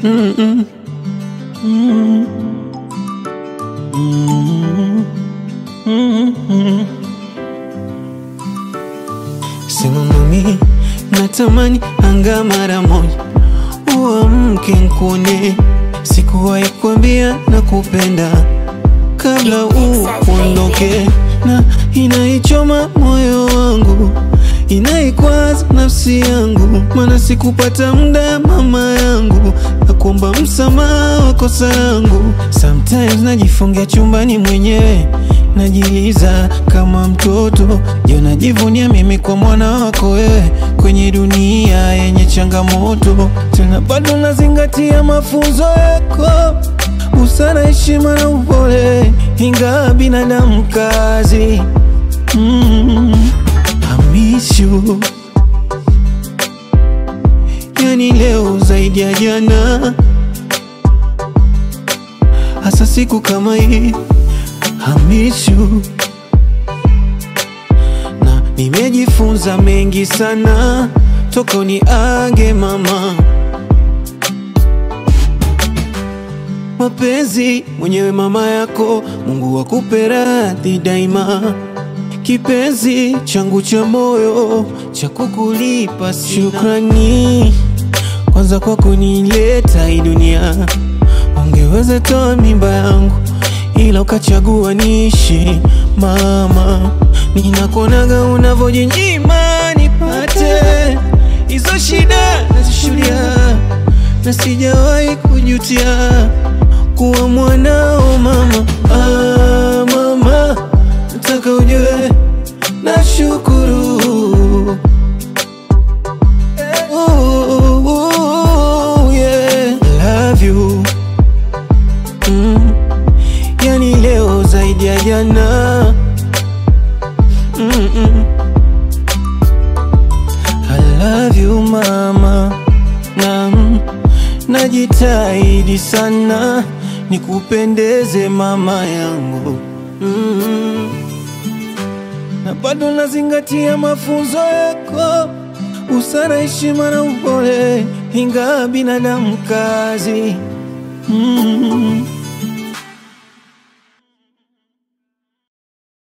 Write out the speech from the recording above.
Mm-mm. Mm. Mm. Mm. Sema mami, natamani anga mara moja uamke nkuone, sikuwahi kuambia na kupenda kabla uondoke, na inaichoma moyo wangu, inaikwaza nafsi yangu, maana sikupata muda mama yangu, na kuomba msamaha wa kosa langu. Sometimes najifungia chumbani mwenyewe, najiliza kama mtoto, je, najivunia mimi kwa mwana wako wewe, kwenye dunia yenye changamoto, tena bado nazingatia mafunzo yako busara, heshima na upole, ingawa binadamu kazi. Mm, I miss you. Yani leo zaidi ya jana, hasa siku kama hii. I miss you. Na nimejifunza mengi sana toka uniage mama mapenzi mwenyewe mama yako, Mungu akupe radhi daima, kipenzi changu cha moyo cha kukulipa sina. Shukrani kwanza kwa kunileta hii dunia, ungeweza toa mimba yangu ila ukachagua niishi mama, ninakuonaga unavyojinyima nipate hizo shida nazishuhudia na sijawahi kujutia kuwa mwanao mama. Ah, mama, nataka ujue nashukuru. Oh, oh, yeah. Love you. Mm. Yani leo zaidi ya jana Mm-mm. I love you mama na najitahidi sana nikupendeze mama yangu mm. na bado nazingatia mafunzo yako, busara, heshima na upole, ingawa binadamu kazi mm.